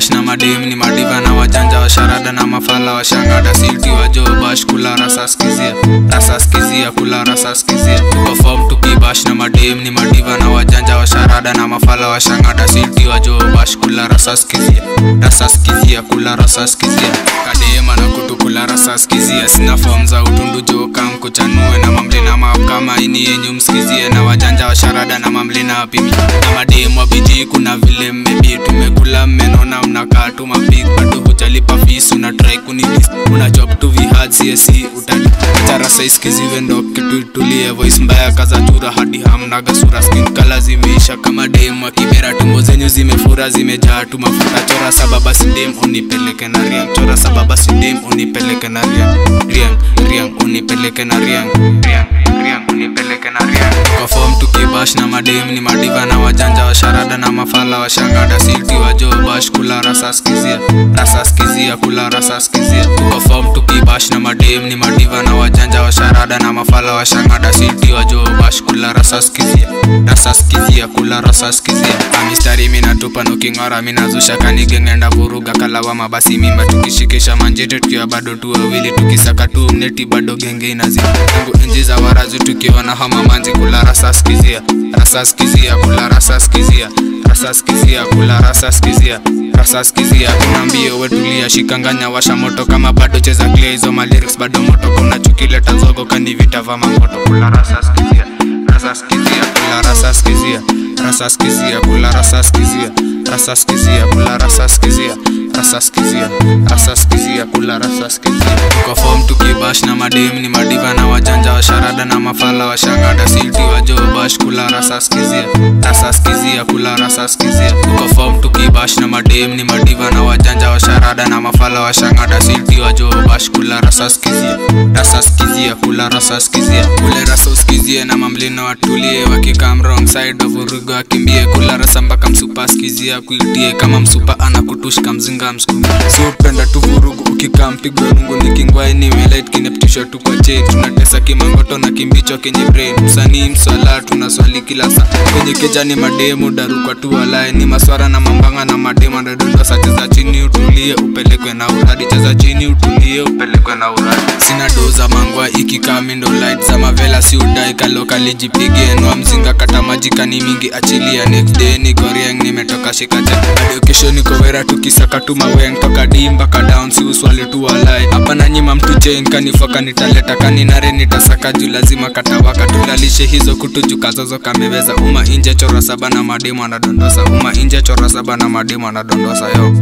tukibash na madem ni madiva na wajanja wa sharada na mafala wa shangada siti wa jo bash kula rasa skizia rasa skizia kula rasa skizia tuko form tukibash na madem ni madiva na wajanja wa sharada na mafala wa shangada siti wa jo bash kula rasa skizia rasa skizia kula rasa skizia kadema na kutu kula rasa skizia sina form za utundu jo kam kuchanue na mamle na map kama ini yenyu msikizie na wajanja wa sharada na mamle na pimi na mademu wa biji kuna vile mmebi tumekula mmenona mnakaa tu mapik bado hujalipa fees una try kunidis una job tu vihad csc utadi achara size kiziwe ndo kitu itulie voice mbaya kaza chura hadi hamnaga sura skin kala zimeisha kama dem wa kibera tumbo zenyu zimefura zimejaa tu mafuta chora sababa sidem unipeleke na riang chora sababa sidem unipeleke na riang riang riang unipeleke na riang riang riang unipeleke na riang kwa form tukibash na madem ni madiva na wajanja wa sharada na mafala wa shangada siti wa jo bash kula rasa skizia rasa skizia kula rasa skizia tuko form tukibash na madem ni madiva na wajanja wa sharada na mafala wa shangada siti wa jo bash kula rasa skizia rasa skizia kula rasa skizia amistari minatupa nuking'ora minazusha kanigengenda vuruga kalawama basi mimba tukishikisha manjete tukiwa bado tu wawili tukisaka tu mneti bado genge inazima tangu enzi za warazu tukiwa na homa manzi kula rasa skizia rasa skizia kula rasa skizia rasa skizia kula rasa skizia rasa skizia kuna mbio wetulia shikanganya washa moto kama bado cheza clear hizo malyrics bado moto kuna chukileta zogo kani vita va mamoto kula rasa skizia rasa skizia kula rasa skizia rasa skizia kula rasa skizia rasa skizia kula rasa skizia rasa skizia rasa skizia kula rasa skizia tuko form tukibash na madem ni madiva na wajanja wa sharada na mafala wa shangada siti wa jo bash kula rasa skizia rasa skizia kula rasa skizia tuko form tukibash na madem ni madiva na wajanja wa sharada na mafala wa shangada siti wa jo bash kula rasa skizia rasa skizia kula rasa skizia kule rasa uskizie na mamlina watulie wakikam wrong side of urugo akimbie kula rasa mpaka msupa skizia kuitie kama msupa anakutushka mzinga mskumi siupenda tu vurugu ukikaa mpigwa rungu nikingwai nimelait kineptisha tu kwa chain tunatesa kimangoto na kimbicho kenye brain msanii mswala tunaswali kila saa kwenye kejani mademu darukwa tu walai ni maswara na mambanga na mademu anadondosa cheza chini utulie upelekwe na uradi cheza chini utulie upelekwe na uradi sina doza mangwa ikikamindo light za mavela si udai kalokalijipigie nwa mzinga kata majikani mingi achilia next day niko rieng nimetoka shikacha hadi kesho niko wera tukisaka tu maweng toka dimba ka down si uswali tu walai hapa nanyima mtu chain kanifoka nitaleta kaninare nitasaka juu lazima katawaka tulalishe hizo kutu kazozo kameweza uma inje chora saba na mademu anadondosa uma inje chora saba na mademu anadondosa yo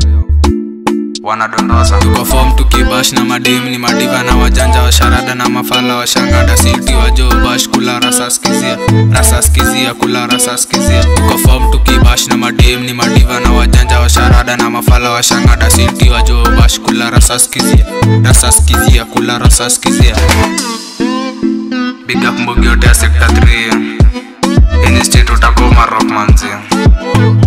wanadondosa tuko form tukibash na madem ni madiva na wajanja wa sharada na mafala wa shangada siti wa jo bash kula rasa skizia rasa skizia kula rasa skizia tuko form tukibash na madem ni madiva na wajanja wa sharada na mafala wa shangada siti wa jo bash kula rasa skizia rasa skizia kula rasa skizia big up mbogi yote ya sector 3 ini state utakoma rock manzi